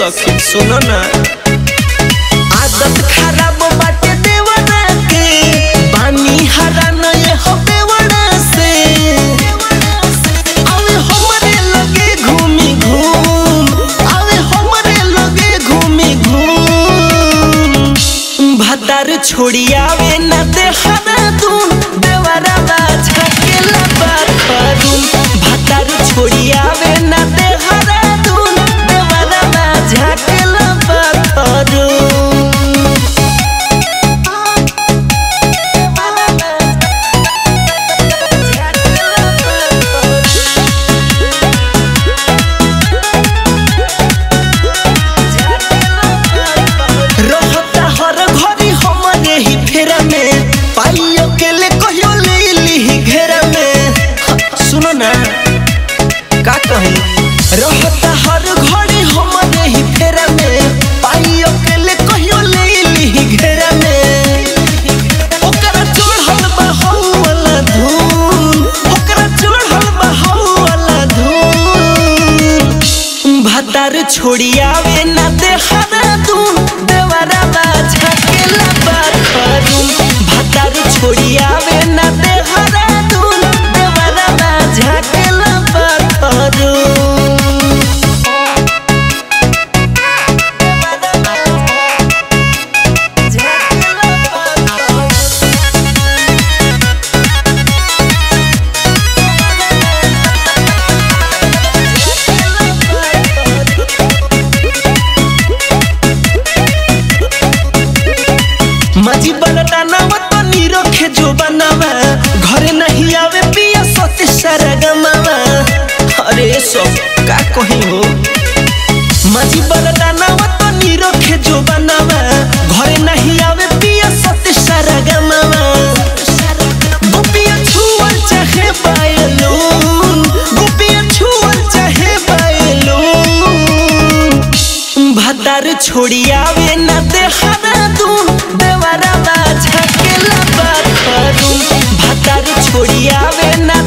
सखी सुनो ना आदत खराब बाटे देवना के बानी हरा नए हो बेवड़ा से आवे हमरे लगे घूमी घूम आवे हमरे लगे घूमी घूम भतार छोड़ी आवे न देहरा दून देवरा बाजा के लबा करूम भतार छोड़ी आवे न देहरा दून देवरा बाजा के लबा करूम रहता हर घड़ी हमरे ही फेरा में पाइयो के ले कहियो ले ली घेरा में सुनो ना का कही रहता हर घड़ी हमरे ही फेरा में पाइयो के ले कहियो ले ली घेरा में ओकरा चढ़ल बा हऊ वाला धून ओकरा चढ़ल बा हऊ वाला धून भतार छोड़ी आवे ना देहरा दून देवरा बाजा के लबा करूं भतार छोड़ी आवे ना देहरा दून देवरा बाजा के लबा करूं मजी बलटा नव तो नीरखे जो बनावा घरे नहीं आवे पिया सते सारा गमावा अरे सब का कही हो मजी बलटा नव तो नीरखे जो बनावा घरे नहीं आवे पिया सते सारा गमावा गोपिया छुअल चाहे बायलून गोपिया छुअल चाहे बायलून भतार छोड़ी आवे ना देहरा दून देवरा बाजा के लबा करूं भतार छोड़ी आवे ना